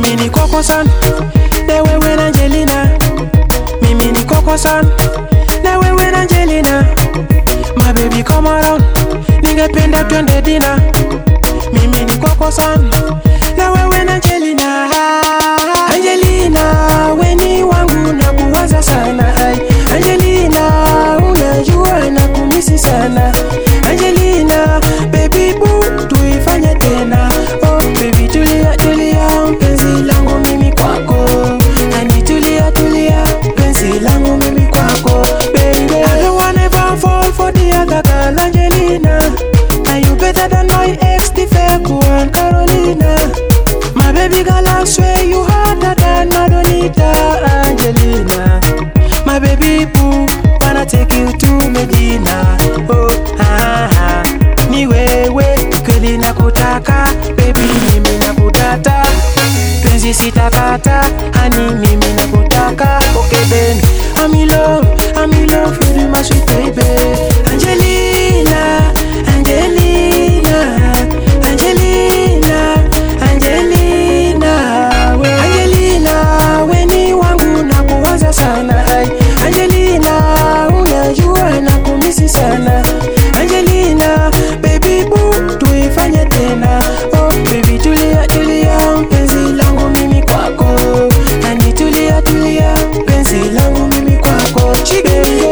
mimi ni kwako sana na wewe na Angelina mimi ni kwako sana na wewe na Angelina my baby come around ningependa twende dina mimi ni kwako sana na wewe na Angelina Angelina weni wangu na kuwaza sana ai Angelina unajua na kumisi sana Angelina baby boo tuifanye tena oh baby tulia tulia penzi langu mimi kwako ani tulia tulia penzi langu mimi kwako baby I don't wanna ever fall for the other girl Angelina and you better than my ex the fake one Carolina my baby girl I swear you harder than Madonita Angelina my baby boo wanna take you to Medina oh ah, ah. ni wewe kweli nakutaka baby mimi nakutata penzi sitakata hani mimi nakutaka okay then I'm in love I'm in love with you my sweet baby Angelina Angelina Angelina Angelina we Angelina weni wangu na kuwaza sana ai Angelina unajua na kumisi sana Angelina baby boo tuifanye tena oh baby tulia tulia penzi langu mimi kwako ani tulia tulia penzi langu mimi kwako She give me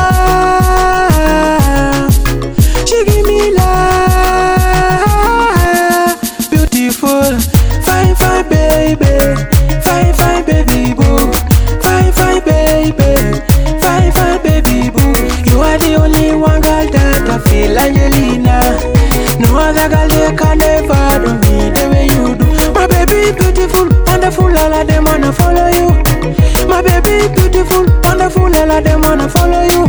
love She give me love Beautiful Fine fine baby Fine fine baby boo Fine fine baby Fine fine baby boo You are the only one girl that I feel Angelina No other girl they can never do me the way you do My baby beautiful, wonderful, all of them wanna follow you My baby beautiful, wonderful, all of them wanna follow you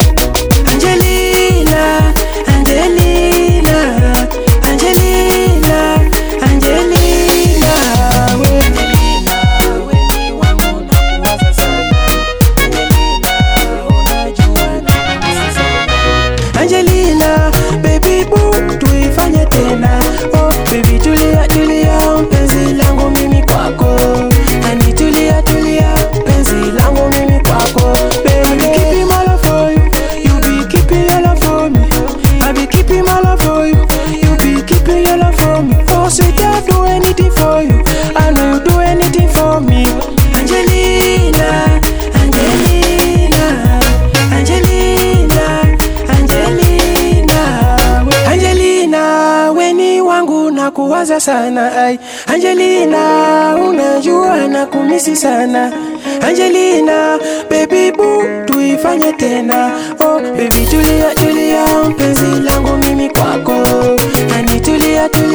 Angelina, Angelina, Angelina, Angelina, we Angelina, we ni wangu na kuwaza sana. Angelina, unajua nakupenda sana. Angelina, baby boo, tuifanye tena. Oh, baby tulia tulia, penzi langu mimi kwako. Ani tulia tulia, penzi langu mimi kwako. Baby, keep my love for you. You be keeping your love for me. I be keeping my love for you. You be keeping your love for me. Oh, sweet, I'll do anything for you. I know you do anything for me. Angelina, Angelina, Angelina, Angelina, we- Angelina, weni wangu na kuwaza sana ai Angelina, unajua na kumisi sana Angelina, baby boo, tuifanye tena Oh, baby tulia tulia, penzi langu mimi kwako Ani tulia tulia